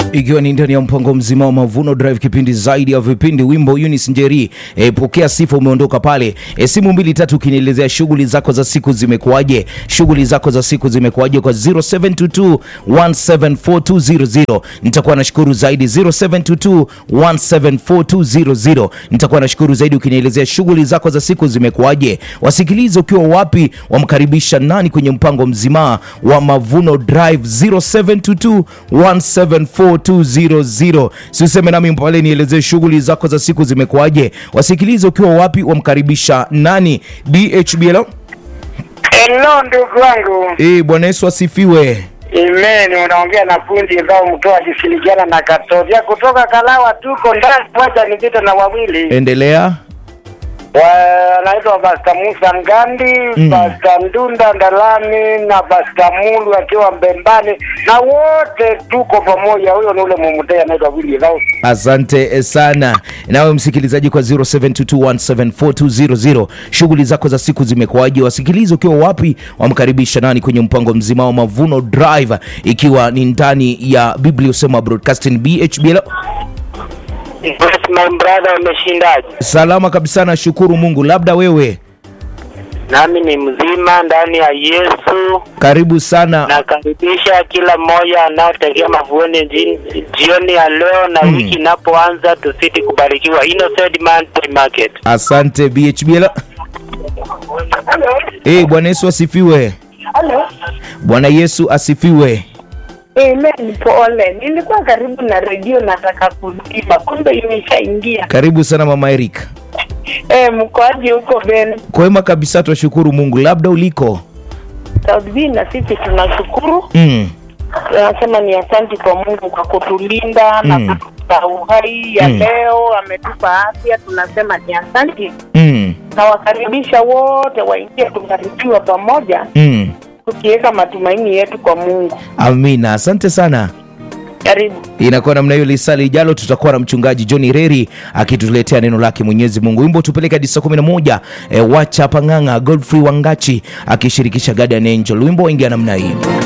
ikiwa ni ndani ya mpango mzima wa Mavuno Drive, kipindi zaidi ya vipindi, wimbo Eunice Njeri. E, pokea sifa, umeondoka pale. E, simu mbili tatu ukinielezea shughuli zako za siku zimekuwaje, shughuli zako za siku zimekuwaje kwa 0722 1742000 nitakuwa nashukuru zaidi. 0722 1742000 nitakuwa nashukuru zaidi ukinielezea shughuli zako za siku zimekuwaje. Wasikilize ukiwa wapi, wamkaribisha nani kwenye mpango mzima wa Mavuno Drive 0722 1742000. Si useme nami pale, nielezee shughuli zako za siku zimekuwaje. Wasikilize ukiwa wapi, wamkaribisha nani? DHBL. Hello ndugu wangu. Eh, Bwana Yesu asifiwe. Amen. Unaongea na fundi ambao mtoa akishirikiana na Katovia kutoka Kalawa, tuko ndani moja nipita na wawili Endelea. wanaitwa Basta Musa Ngandi Mm. Basta Ndunda Ndalani na Basta Mulu akiwa Mbembani na wote tuko pamoja. Huyo ni ule mumutei anaitwa Willy Rao. Asante sana nawe msikilizaji kwa 0722174200 shughuli zako za siku zimekuwaje? Wasikilizi ukiwa wapi, wamkaribisha nani kwenye mpango mzima wa Mavuno Drive, ikiwa ni ndani ya Biblia Usema Broadcasting BHBL. Yes, my brother, umeshindaje? Salama kabisa, nashukuru Mungu. Labda wewe, Nami ni mzima ndani ya Yesu. karibu sana. Nakaribisha kila mmoja anaotegea mavueni ji- jioni ya leo na Mm. wiki inapoanza, tuzidi kubarikiwa. Innocent Monday Market. Asante BHBL. Eh, Bwana Yesu asifiwe. Halo. Bwana Yesu asifiwe. Amen, pole. Nilikuwa karibu na redio nataka kuzima, kumbe imeshaingia. Karibu sana Mama Eric. Eh, mkoaji huko Ben Kwema kabisa, twashukuru Mungu. Labda uliko South B, na sisi tunashukuru, mm. tunasema ni asanti kwa Mungu kwa kutulinda Mm. na kutupa uhai ya Mm. leo, ametupa afya, tunasema ni asanti. Mm. Nawakaribisha wote waingie, tubarikiwa pamoja, Mm. tukiweka matumaini yetu kwa Mungu. Amina, asante sana. Karibu. Inakuwa namna hiyo. Lisali ijalo tutakuwa na mchungaji John Reri akituletea neno lake Mwenyezi Mungu. Wimbo tupeleke hadi saa 11 e, wacha pang'ang'a Godfrey Wangachi akishirikisha Guardian Angel. Wimbo waingia namna hii.